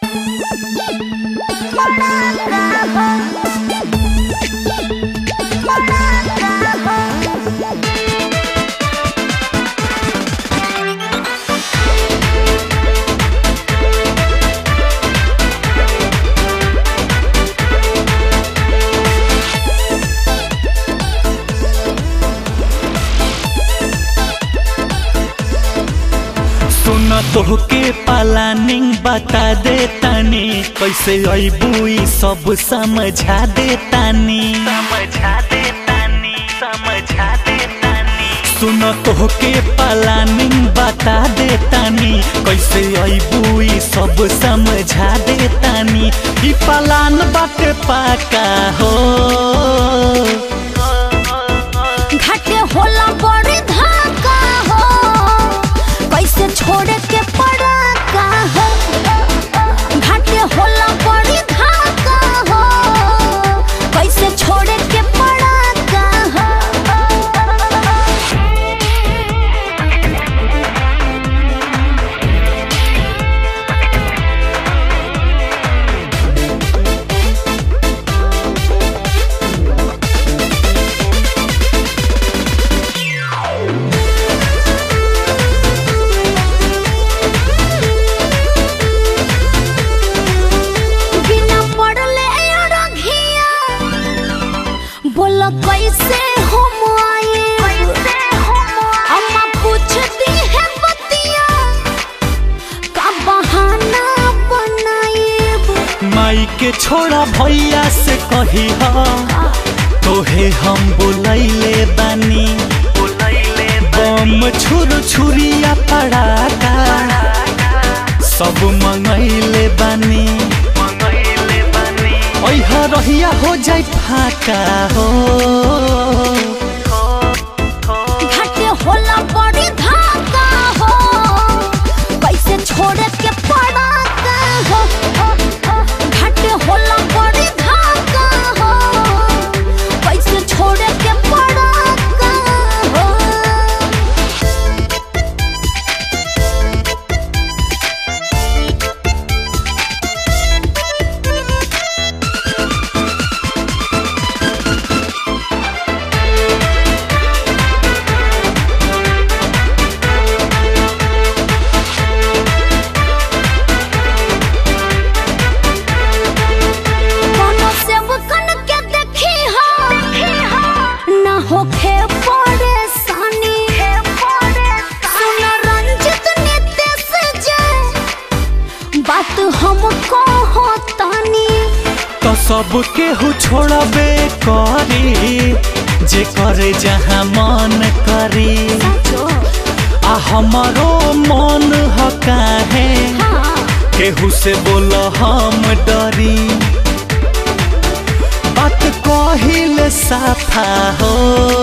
सुन तोहके प्लानिंग बता दे तानी कैसे अबू ई सब समझा दे तानी समझा दे तानी समझा दे तानी सुन तोहके प्लानिंग बता दे तानी कैसे अबू ई सब समझा दे तानी ई प्लान बाटे पाका हो घाटे होला बड़ी धाका हो कैसे छोड़े के पड़ा का हो घाटे होला बड़ी धाका हो कैसे छोड़े के पड़ा का हो बिना पढ़ले अड़घिया बोल कैसे हम आए अम्मा पूछती है बतिया का बहाना बनाए माई के छोड़ा भैया से कही तोहे हम बुलैले बानी बम छुर छुरिया पड़ाका सब मंगैले बानी ऐह रहिया हो जाई फाका हो घाटे होला बड़ी धाका हो कैसे छोड़े के पड़ा का हो घाटे होला बड़ी धाका हो कैसे छोड़े के पड़ा का हो कोनो सेवकन के देखी हो ना होखे परेशानी सुन रंजित नितेश जे बात हमको होतानी तो सब केहू छोड़बे करी जे करे जहाँ मन करी आ हमारो मन ह काहे केहू से बोल हम डरी बात कहिल साफा हो